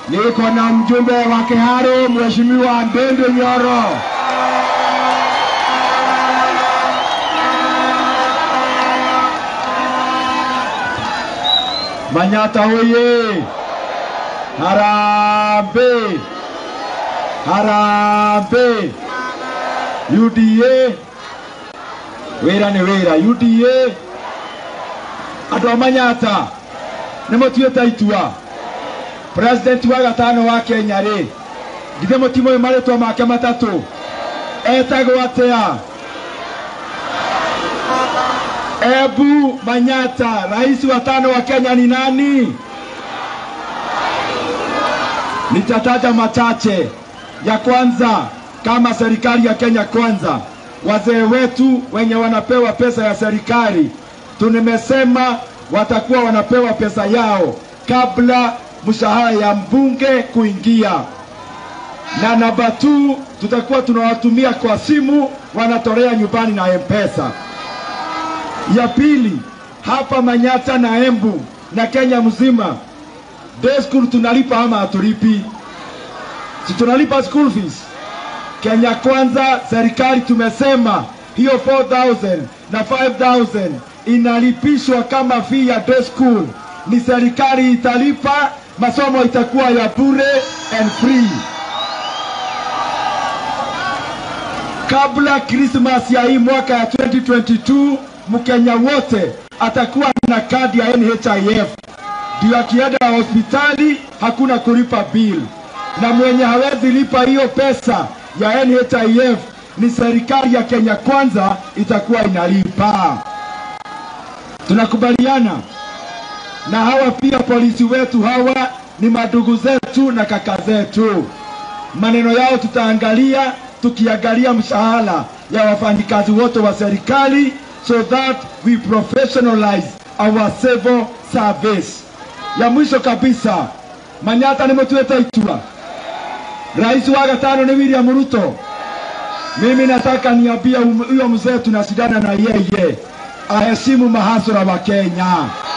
niko na mjumbe wa Kiharo, Mheshimiwa Ndende Nyoro. Manyata hoye! Harambe! Harambe! UDA wĩra nĩ wĩra UDA andũ a Manyata nĩ mũtuĩte itua president wa gatano wa Kenya rĩ githĩ mũtimũĩ marĩtwa make matatũ etagwo atĩa Ebu Manyata, rais wa tano wa Kenya ni nani? Nitataja machache. Ya kwanza, kama serikali ya Kenya Kwanza, wazee wetu wenye wanapewa pesa ya serikali, tumesema watakuwa wanapewa pesa yao kabla mshahara ya mbunge kuingia, na namba tu tutakuwa tunawatumia kwa simu, wanatolea nyumbani na M-Pesa. Ya pili, hapa Manyata na Embu na Kenya mzima, day school tunalipa ama hatulipi? Si tunalipa school fees? Kenya Kwanza, serikali tumesema hiyo 4000 na 5000 inalipishwa kama fee ya day school, ni serikali italipa, masomo itakuwa ya bure and free. kabla Krismas ya hii mwaka ya 2022 Mkenya wote atakuwa na kadi ya NHIF, ndio akienda hospitali hakuna kulipa bill, na mwenye hawezi lipa hiyo pesa ya NHIF ni serikali ya Kenya Kwanza itakuwa inalipa. Tunakubaliana na hawa pia polisi wetu hawa ni madugu zetu na kaka zetu. Maneno yao tutaangalia tukiangalia mshahara ya wafanyikazi wote wa serikali so that we professionalize our civil service. Ya mwisho kabisa, Manyata nimetueta itua. Rais wa gatano ni William Ruto. Mimi nataka niambie huyo mzee tunashindana na yeye aheshimu mahasura wa Kenya.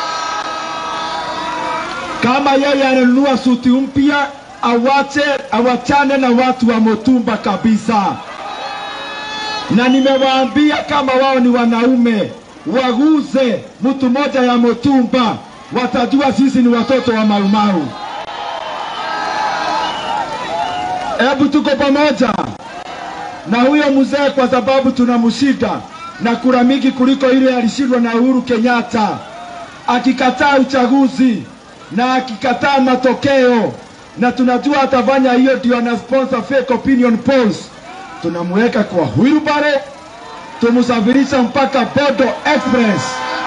Kama yeye ananunua suti mpya awache awachane na watu wa Mutumba kabisa, na nimewaambia kama wao ni wanaume waguze mtu moja ya Mutumba, watajua sisi ni watoto wa Maumau. Hebu tuko pamoja na huyo mzee, kwa sababu tunamshida na kura mingi kuliko ile alishindwa na Uhuru Kenyatta, akikataa uchaguzi na akikataa matokeo na tunajua atafanya hiyo, ndio ana sponsor fake opinion polls. Tunamweka kwa wheelbarrow, tumsafirisha mpaka Bodo Express.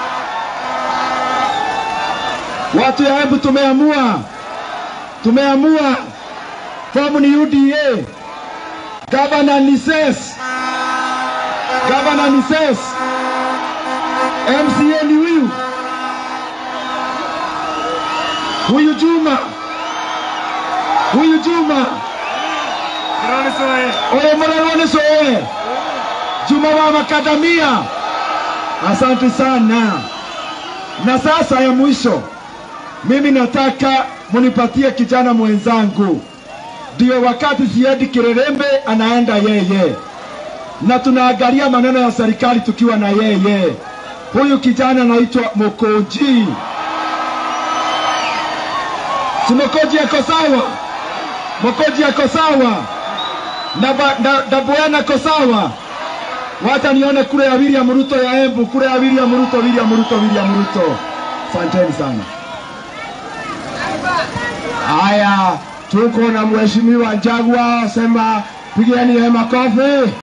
Watu ya Embu tumeamua, tumeamua fomu ni UDA. Gavana ni SES, gavana ni SES, MCA ni huyu huyu Juma huyu Juma oye murarwane soe Juma wa makadamia. Asante sana. Na sasa ya mwisho, mimi nataka munipatie kijana mwenzangu, ndio wakati siendi Kirerembe, anaenda yeye, na tunaangalia maneno ya serikali tukiwa na yeye. Huyu kijana anaitwa Mokoji. Si Mokoji ako sawa? Mokoji ako sawa na, ba- na, na Bwana ako sawa. Wacha nione kule ya William Ruto ya Embu, kule ya William Ruto, William Ruto, William Ruto. Asanteni sana. Haya, tuko na mheshimiwa Njagwa, sema pigeni yeye makofi.